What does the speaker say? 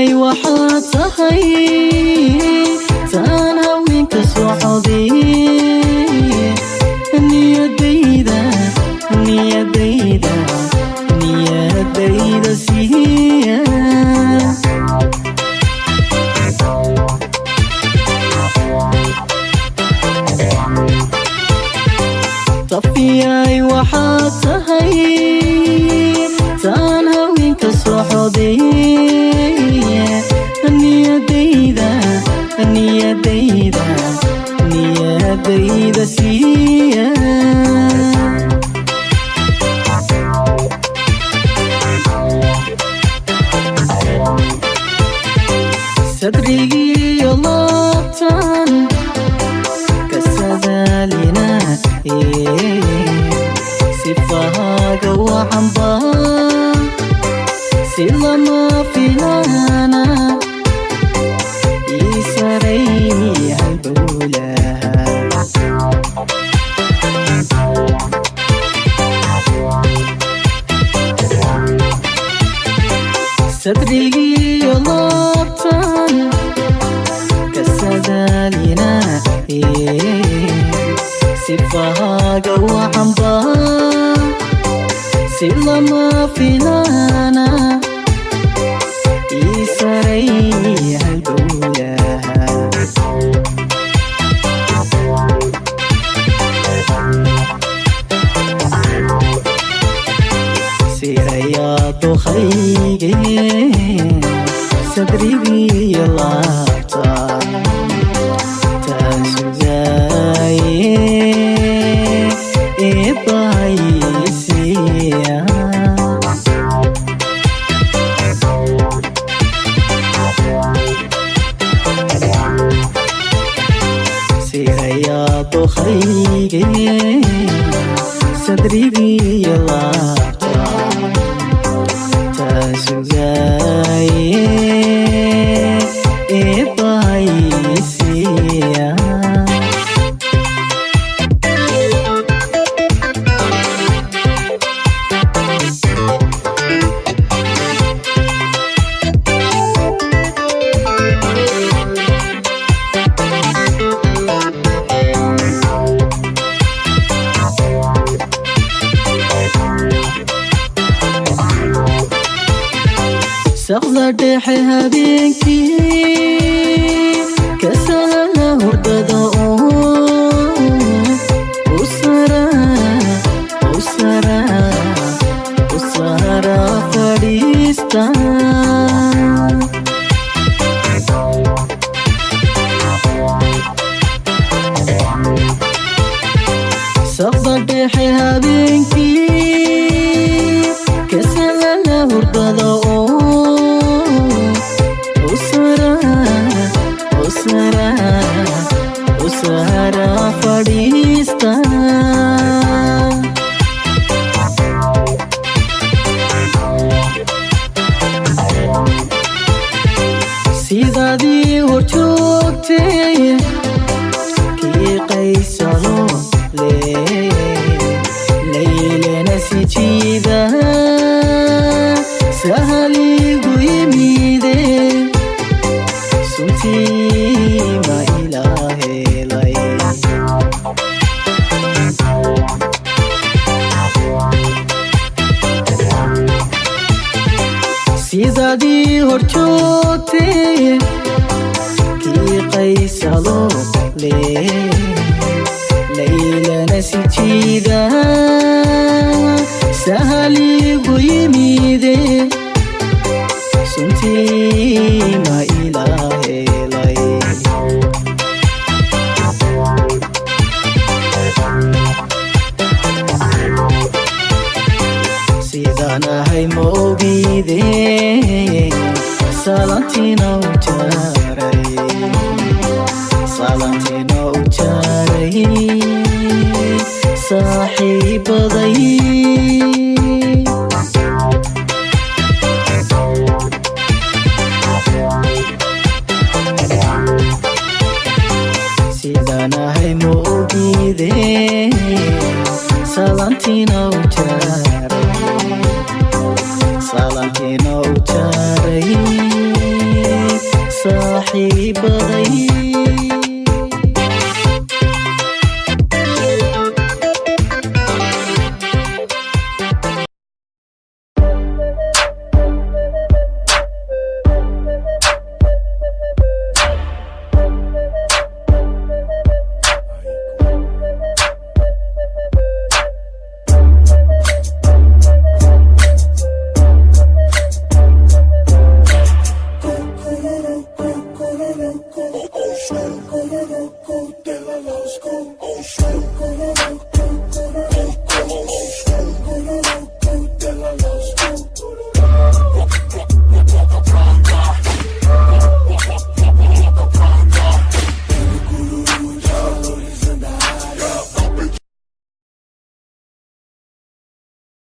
safiyay waxaa tahay taan haweenka socday niyadayda niyadayda niyadayda siiya safiyay waxaa tahay taan haweenka socday niyadayda niyadayda niyadayda siiya sadrigiyo laabtan kasadaalina sifahaaga wacanba si lama filaana ii sarayni halbowlaha sadrigiyo laabtan kasadaalina sifahaaga wacanba si lama filaana ii sarayni halbowlaha sirayaa dukhayge sadrigiyo laabta taasugaaye eebaysiya sirayaa dukhayge sadrigiyo laabta taasugaaye eebaysiya saqda dhexe habeenkii kasala hurdada oo usara usara usara fadhiista saqda dhexe habeenkii kasala hurdada oo usara usara usara fadhiista sidaadii hor joogtay kii qaysado le laylana si jiida sahaligu yimide suntii ma ilaahelay sidaadii hor joogtay kii qaysado le laylana si jiida sahaligu yimide suntii ma ilaahelay sidaan ahay ma ogide salantina u jaaray salantina u jaaray saaxiibaday sidaan ahay ma ogide salantina u jaaray salantina u jaaray saaxiibaday Ocean,